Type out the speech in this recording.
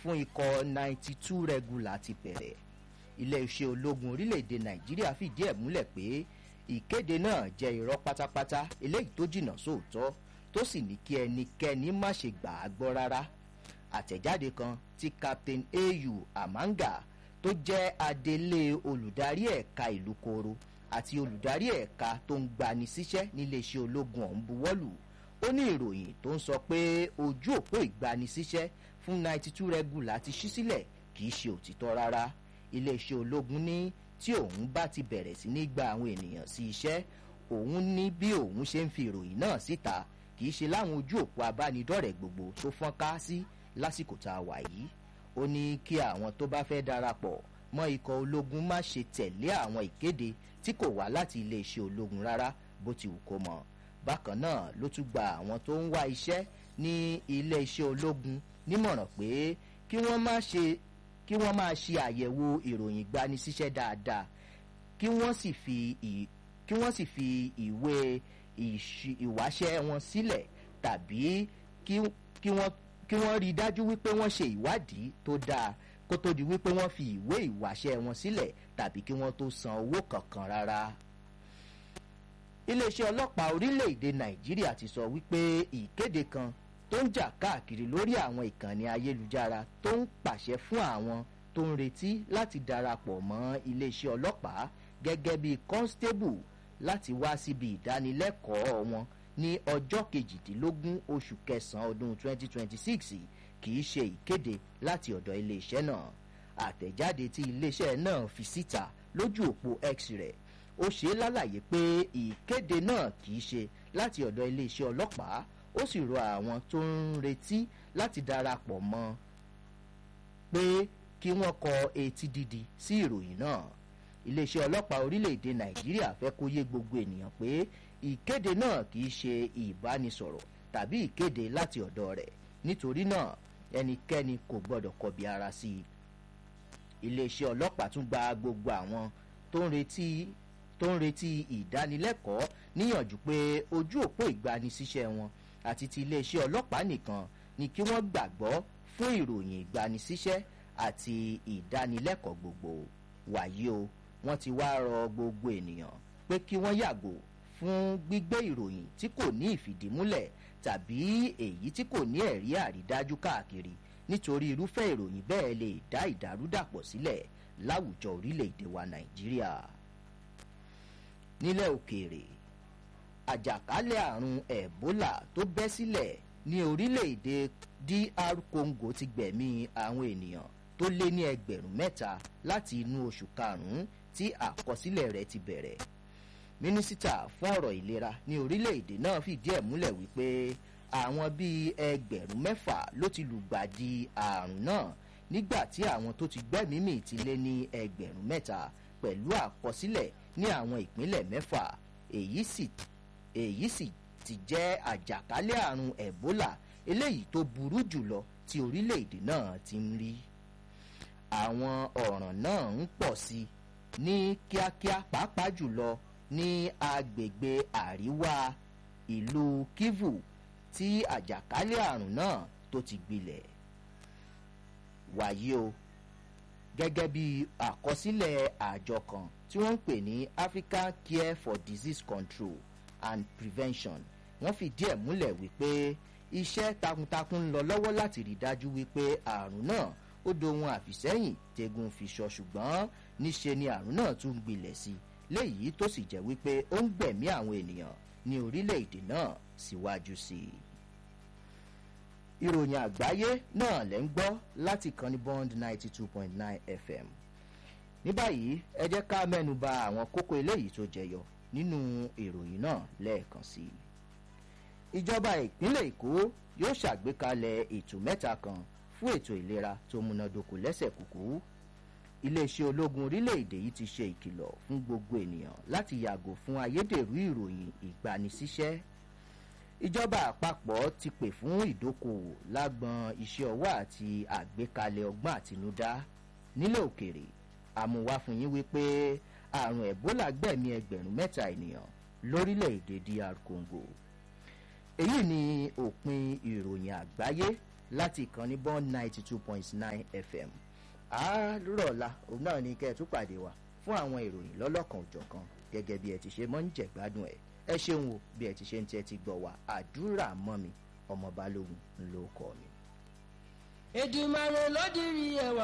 fún ikọ̀ ninety two regular ti bẹ̀rẹ̀ iléeṣẹ́ ológun orílẹ̀-èdè nàìjíríà fìdí ẹ̀ múlẹ̀ pé ìkéde náà jẹ́ irọ́ pátápátá eléyìí tó jìnnà sóòótọ́ tó sì ní kí ẹnikẹ́ni má ṣe gbà á gbọ́ rárá àtẹ̀jáde kan tí captain au amanga tó jẹ́ adelé olùdarí ẹ̀ka ìlú koro àti olùdarí ẹ̀ka tó ń gbani síṣẹ́ níléeṣẹ́ ológun ọ̀hún buwọ́lù ó ní ìròyìn tó ń sọ pé ojú òpó ìgbanisíṣẹ́ fún ninety two regular ti ṣí sílẹ̀ kì í ṣe òtítọ́ rárá iléeṣẹ́ ológun ní tí òun bá ti bẹ̀rẹ̀ sí ní gba àwọn ènìyàn sí iṣẹ́ òun ní bí òun ṣe ń fi ìròyìn náà síta kì í ṣe láwọn ojú òpó abánidọ́rẹ̀ẹ́ gbogbo tó fọ́n ká sí lásìkò tá a wà yìí ó ní kí àwọn tó bá fẹ́ darapọ̀ mọ́ ikọ̀ ológun má ṣe tẹ̀lé àwọn ìkéde tí kò wá láti iléeṣẹ́ ológun rárá bó ti wù kó mọ̀ bákan náà ló tún gba àwọn tó ń wá iṣẹ́ ní iléeṣẹ́ ológun nímọ̀ràn pé kí wọ́n má ṣe kí wọ́n máa ṣe àyẹ̀wò ìròyìn gbanisíṣẹ́ dáadáa kí wọ́n sì fi ì kí wọ́n sì fi ìwé ìwáṣẹ́ wọn sílẹ̀ tàbí kí kí wọ́n kí wọ́n rí i dájú wípé wọ́n ṣe ìwádìí tó dáa kó tó di wípé wọ́n fi ìwé ìwáṣẹ́ wọn sílẹ̀ tàbí kí wọ́n tó san owó kankan rárá. iléeṣẹ́ ọlọ́pàá orílẹ̀-èdè nàìjíríà ti sọ wípé ìkéde kan tó ń jà káàkiri lórí àwọn ìkànnì ayélujára tó ń pàṣẹ fún àwọn tó ń retí láti darapọ̀ mọ́ iléeṣẹ́ ọlọ́pàá gẹ́gẹ́ bí constable láti wá síbi ìdánilẹ́kọ̀ọ́ wọn ní ọjọ́ kejìdínlógún oṣù kẹsàn-án ọdún 2026 kì í ṣe ìkéde láti ọ̀dọ̀ iléeṣẹ́ náà àtẹ̀jáde tí iléeṣẹ́ náà fi síta lójú òpó x rẹ̀ ó ṣe é lálàyé pé ìkéde náà kì í ṣe láti ọ̀dọ̀ iléeṣẹ́ ọlọ́pàá ó sì rọ àwọn tó ń retí láti darapọ̀ mọ́ pé kí wọ́n kọ etí dídi sí ìròyìn náà iléeṣẹ́ ọlọ́pàá orílẹ̀-èdè nàìjíríà fẹ́ kó yé gbogbo ènìyàn pé ìkéde náà kì í ṣe ìbánisọ̀rọ̀ tàbí ìkéde láti ọ̀dọ̀ rẹ̀ nítorí náà ẹnikẹ́ni kò gbọ́dọ̀ kọbi ara sí i iléeṣẹ́ ọlọ́pàá tún gba gbogbo àwọn tó ń retí tó ń retí ìdánilẹ́kọ̀ọ́ níyànjú pé ojú òpó ìgbanisíṣẹ́ wọn àti ti iléeṣẹ́ ọlọ́pàá nìkan ni kí wọ́n gbàgbọ́ fún ìròyìn ìgbanisíṣẹ́ àti ìdánilẹ́kọ̀ọ́ gbogbo wàyí o wọ́n ti wá rọ gbogbo ènìyàn pé kí wọ́n yàgò fún gbígbé ìròyìn tí kò ní ìfìdímúlẹ̀ tàbí èyí tí kò ní ẹ̀rí àrídájú káàkiri nítorí irúfẹ́ ìròyìn bẹ́ẹ̀ lè dá ìdàrúdàpọ̀ sílẹ̀ láwùjọ orílẹ̀-èdè wa nàìjíríà. nílẹ̀ òkèèrè àjàkálẹ̀ àrùn ebola tó bẹ́ sílẹ̀ ní orílẹ̀-èdè dr congo ti gbẹ̀mí àwọn ènìyàn tó lé ní ẹgbẹ̀rún mẹ́ta láti inú oṣù karùn-ún tí àkọsílẹ̀ rẹ̀ ti bẹ̀rẹ̀ mínísítà fún ọ̀rọ̀ ìlera ní orílẹ̀-èdè náà fìdí ẹ̀ múlẹ̀ wípé àwọn bíi ẹgbẹ̀rún mẹ́fà ló ti lùgbàdì àrùn náà nígbà tí àwọn tó ti gbẹ́mímì ti lé ní ẹgbẹ̀rún mẹ́ta pẹ̀lú àkọsílẹ̀ ní àwọn ìpínlẹ̀ mẹ́fà èyí sì èyí sì ti jẹ́ àjàkálẹ̀ àrùn ebola eléyìí tó burú jùlọ tí orílẹ̀-èdè náà ti ń rí àwọn ọ̀ràn náà ń pọ̀ sí i ní kíákíá pàápàá jùlọ ní agbègbè àríwá ìlú kivu tí àjàkálẹ̀ àrùn náà tó ti gbilẹ̀ wàyí o gẹ́gẹ́ bí àkọsílẹ̀ àjọ kan tí wọ́n ń pè ní african care for disease control and prevention wọ́n fìdí ẹ̀ múlẹ̀ wípé iṣẹ́ takuntakun ń lọ lọ́wọ́ láti rí dájú wípé àrùn náà ó dohun àfìsẹ́yìn tegun fi sọ ṣùgbọ́n níṣe ni àrùn náà tún gbilẹ̀ sí léyìí tó sì jẹ́ wípé ó ń gbẹ̀mí àwọn ènìyàn ní orílẹ̀-èdè náà síwájú sí i. ìròyìn àgbáyé náà lẹ́ ń gbọ́ láti kan ní bond ninety two point nine fm. ní báyìí ẹ jẹ́ ká mẹ́nu ba àwọn kókó eléyìí tó jẹyọ nínú ìròyìn náà lẹ́ẹ̀kan sí i. ìjọba ìpínlẹ̀ èkó yóò ṣàgbékalẹ̀ ètò mẹ́ta kan fún ètò ìlera tó múnádóko lẹ́sẹ̀ kúkú iléeṣẹ́ ológun orílẹ̀-èdè yìí ti ṣe ìkìlọ̀ fún gbogbo ènìyàn láti yàgò fún ayédèrú ìròyìn ìgbanisíṣẹ́ ìjọba àpapọ̀ ti pè fún ìdókòwò lágbọn iṣẹ́ ọwọ́ àti àgbékalẹ̀ ọgbọ́n àtinúdá nílẹ̀ òkèrè àmúwá fún yín wípé àrùn ebola gbẹ̀mí ẹgbẹ̀rún mẹ́ta ènìyàn lórílẹ̀‐èdè dr congo èyí ni òpin ìròyìn àgbáyé láti ìkànnì bond ninety two point nine fm àárọ̀la òun náà ni kẹ́ ẹ tún pàdé wa fún àwọn ìròyìn lọ́lọ́kan òjọ̀kan gẹ́gẹ́ bí ẹ ti ṣe mọ́ ń jẹ̀gbádùn ẹ̀ ẹ ṣeun o bí ẹ ti ṣe ń tẹ́ ti gbọ̀ wá àdúrà mọ́ mi ọmọ balógun ló kọ́ mi. Èdùmàrè ló dirí ẹwà.